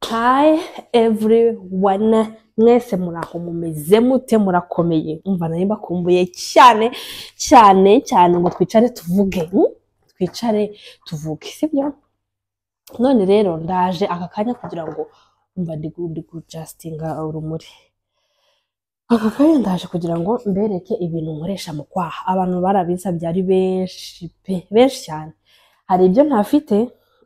hi everyone mwese muraho mumeze mute murakomeye umva nayo mbakumbuye cyane cyane cyane ngo twicare tuvuge hmm? twicare tuvuge sibyo none rero ndaje aka kanya kugira ngo umva ndi gujasitinga urumuri aka kanya ndaje kugira ngo mbereke ibintu nkoresha mu kwaha abantu barabisabye ari benshi pe benshi cyane hari ibyo ntafite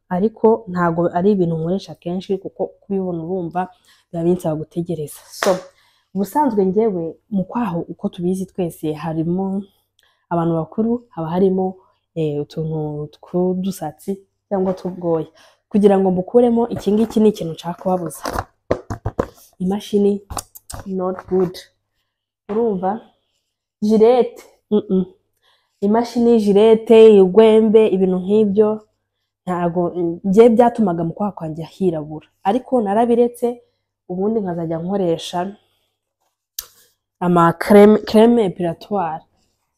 ariko ntabwo ari ibintu nkoresha kenshi kuko kubibona urumva biba binsaba gutegereza so ubusanzwe ngewe mu kwaho uko tubizi twese harimo abantu bakuru haba harimo utuntu tw'udusatsi cyangwa tw'ubwoya kugira ngo mukuremo iki ngiki ni ikintu nshaka kubabuza imashini not good urumva jirete imashini jirete igwembe ibintu nk'ibyo ntabwo njye byatumaga mu kwaha kwanjye hirabura ariko narabiretse ubundi nkazajya nkoresha ama creme epilatoire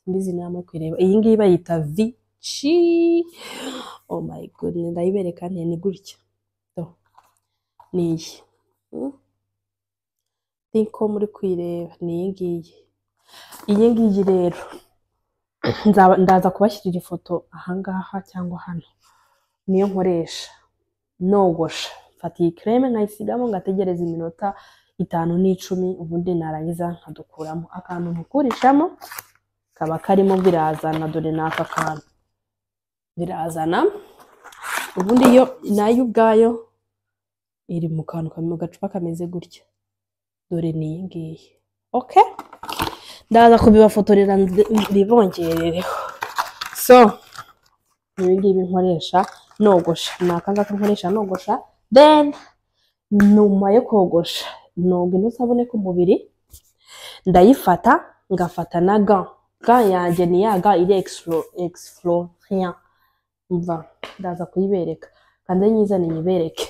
mbizi nawe kwireba iyi ngiyi bayita vici oh my god ndayibereka nte ni gutya ni iyi niko muri kwireba ni iyi ngiyi iyi ngiyi rero ndaza kubashyirira ifoto ahangaha cyangwa hano niyo nkoresha nogosha mfata iyi kereme nkayisigamo ngategereza iminota itanu n'icumi ubundi narangiza nkadukuramo akantu nkukurishamo kaba karimo birazana dore n'aka kantu birazana ubundi yo nayo ubwayo iri mu kantu mu gacupa kameze gutya dore n'iyi ngiyi oke ndaza kubibafotorera ntibongerereho so ibi ngibi nkoresha nogosha ni aka ngaka nkoresha nogosha then nyuma yo kogosha noga intusabune ku mubiri ndayifata ngafata na ga ga yanjye ni ya ga iri exflorian mva ndaza kuyibereka kandi nyizane nyibereke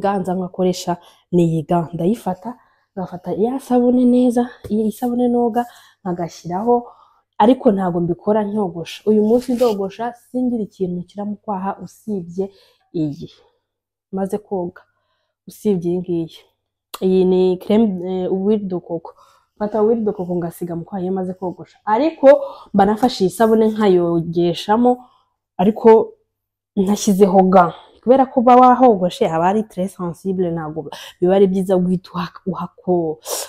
ga nza nkakoresha ni iyi ga ndayifata ngafata ya sabune neza iyi sabune noga nkagashyiraho ariko ntabwo mbikora ntogosha uyu munsi ndogosha singira ikintu kiramukwaha usibye iyi maze koga usibye iyi ngiyi iyi ni creme wirido koko mfata wirido koko ngasiga mu kwaha iyo maze kogosha ariko mba nafashe iyi sabune nkayogeshamo ariko ntashyizeho ga kubera ko uba wahogoshe haba ari tere sansibure ntabwo biba ari byiza guhita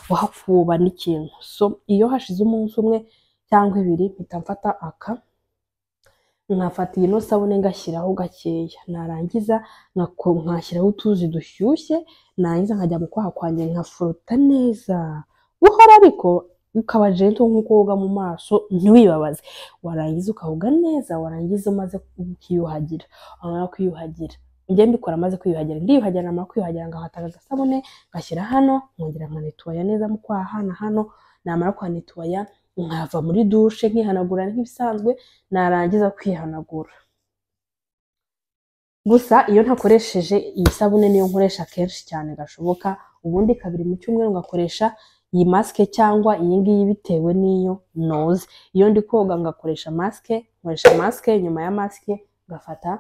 uhakuba n'ikintu so iyo hashize umunsi umwe cyangwa ibiri mpita mfata aka nkafata ino sabune ngashyiraho gakeya narangiza nkashyiraho utuzi dushyushye narangiza nkajya mu kwaha kwanjye nkafuruta neza buhora ariko ukaba jento nk'uko woga mu maso ntiwibabaze warangiza ukahoga neza warangiza umaze ukiyuhagira wamara kwiyuhagira njye mbikora amaze kwiyuhagira ndiyuhagira namara kwiyuhagira ngahataga agasabune ngashyira hano nkongera nkanituwaya neza mu kwaha na hano namara kwanituwaya nkava muri dushe nkihanagura nk'ibisanzwe narangiza kwihanagura gusa iyo ntakoresheje iyi sabune niyo nkoresha kenshi cyane gashoboka ubundi kabiri mu cyumweru ngakoresha iyi masike cyangwa iyi ngiyi bitewe n'iyo noze iyo ndi koga ngakoresha masike nkoresha masike nyuma ya masike ngafata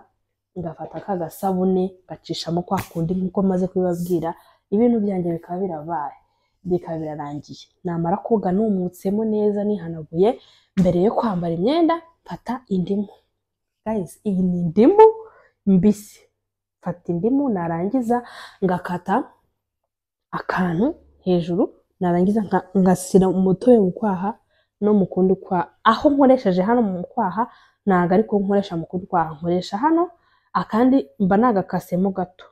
ngafata ka gasabune ngacishamo kwa kundi nk'uko maze kubibabwira ibintu byanjye bikaba birabaye bikaba birarangiye namara koga numutseho neza nihanaguye mbere yo kwambara imyenda mfata indimu iyi ni indimu mbisi mfata indimu narangiza ngakata akantu hejuru narangiza ngasira umutobe mu kwaha no mu kundi kwaha aho nkoresheje hano mu kwaha ntabwo ariko nkoresha mu kundi kwaha nkoresha hano akandi mba nagakasemo gato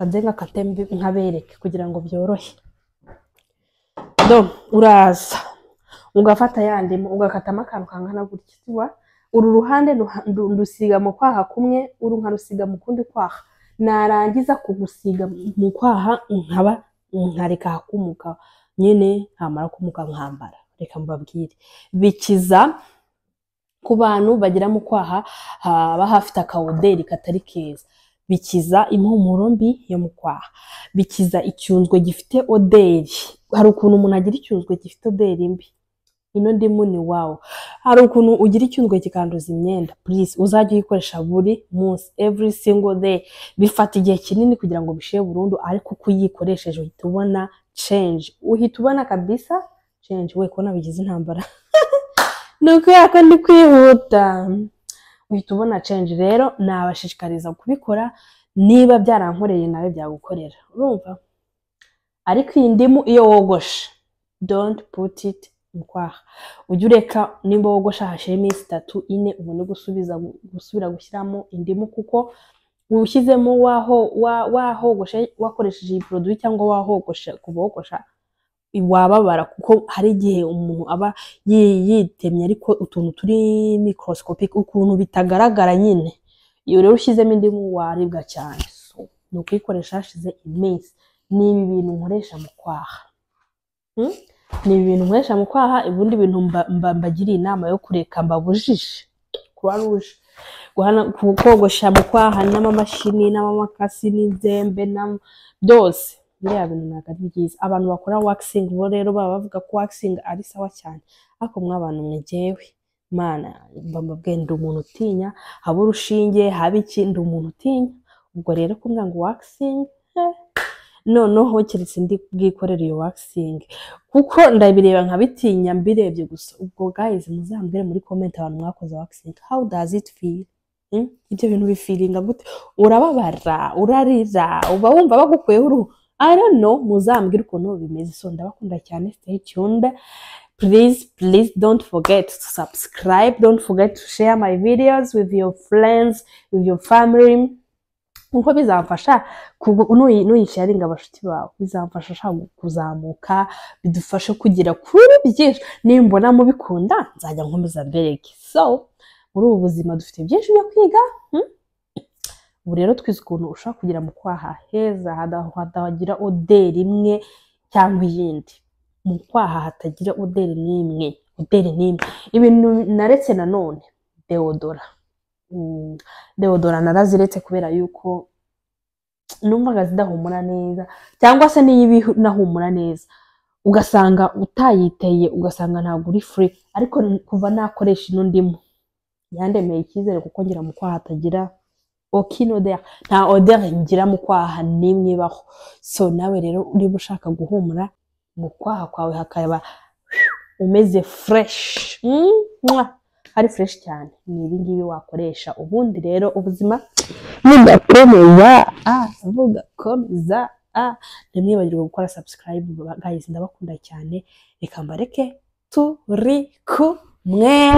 nze ngakate nkabereke kugira ngo byorohe do uraza ugafata ya ndimu ugakatamo akantu kangana gutya tuba uru ruhande ndusiga mu kwaha kumwe uru nkarusiga mu kundi kwaha narangiza kugusiga mu kwaha nkaba nkareka hakumuka nyine ntamara kumuka nkambara reka mbabwire bikiza ku bantu bagira mu kwaha haba hafite akawoderi katari keza bikiza impumuro mbi yo mu kwaha bikiza icyunzwe gifite oderi hari ukuntu umuntu agira icyunzwe gifite oderi mbi ino ndimu ni wawu hari ukuntu ugira icyunzwe kikanduza imyenda purize uzajya uyikoresha buri munsi every single day bifata igihe kinini kugira ngo bishire burundu ariko uko uyikoresheje uhita ubona change uhita ubona kabisa change we kubona bigize intambara ni ukubera ko ndi kwihuta uhita ubona change rero nabashishikariza kubikora niba byarankoreye nawe byagukorera urumva ariko iyi ndimu iyo wogoshe don't put it mu kwaha ujye ureka nimba wogoshe hashira iminsi itatu ine ubone gusubiza gusubira gushyiramo indimu kuko ushyizemo waho wa- wahogoshe wakoresheje iyi poroduwi cyangwa wahogoshe kuva wogosha wababara kuko hari igihe umuntu aba yi- yitemye ariko utuntu turi microscopic ukuntu bitagaragara nyine iyo rero ushyizemo indimu waribwa cyane so ni ukuyikoresha hashize iminsi ni ibi bintu nkoresha mu kwaha Hmm? ni ibi bintu nkoresha mu kwaha ubundi bintu mba- mba- mbagiriye inama yo kureka mbabujije kuba ruje guhana- ku- kogosha mu kwaha n'amamashini n'amamakasi n'inzembe n'am- byose biriya bintu ntabwo ari byiza abantu bakora wakisingi bo rero baba bavuga ko wakisingi ari sawa cyane ariko mw'abantu mwegewe mana mba mbabwiye ndi umuntu utinya haba urushinge haba iki ndi umuntu utinya ubwo rero kumbwira ngo wakisingi noneho keretse ndi bwikorere iyo wakisingi kuko ndabireba nkabitinya mbirebye gusa ubwo guys muzambwire muri comment abantu mwakoze waxing how does it feel Hmm? ibyo bintu bifiringa gute urababara urarira uba wumva bagukuyeho uruhu I don't know muzambwire ukuntu bimeze so ndabakunda cyane stay tuned please please don't forget to subscribe don't forget to share my videos with your friends with your family kuko bizamfasha kugu- nuyi- nuyisharinga abashuti bawe bizamfasha ushaka kuzamuka bidufashe kugera kuri byinshi nimbona mubikunda nzajya nkomeza mbereke so muri ubu buzima dufite byinshi byo kwiga hmm? ubu rero twize ukuntu ushobora kugira mu kwaha heza hada- hatagira oderi imwe cyangwa iyindi mu kwaha hatagira oderi n'imwe oderi n'imwe ibintu naretse nanone deodora Mm, deodora naraziretse kubera yuko numvaga zidahumura neza cyangwa se niyo iba inahumura neza ugasanga utayiteye ugasanga ntabwo uri free ariko n- kuva nakoresha ino ndimo yandemeye icyizere kuko ngira mu kwaha hatagira aucune odeur nta odeur ngira mu kwaha n'imwe ibaho so nawe rero niba ushaka guhumura mu kwaha kwawe hakaba umeze fresh Mm, mwah! ari fresh cyane ni ibi ngibi wakoresha ubundi rero ubuzima bugakomeza ah, bugakomeza ah. ntimwibagirwe gukora subscribe guys ndabakunda cyane reka mbareke turi kumwe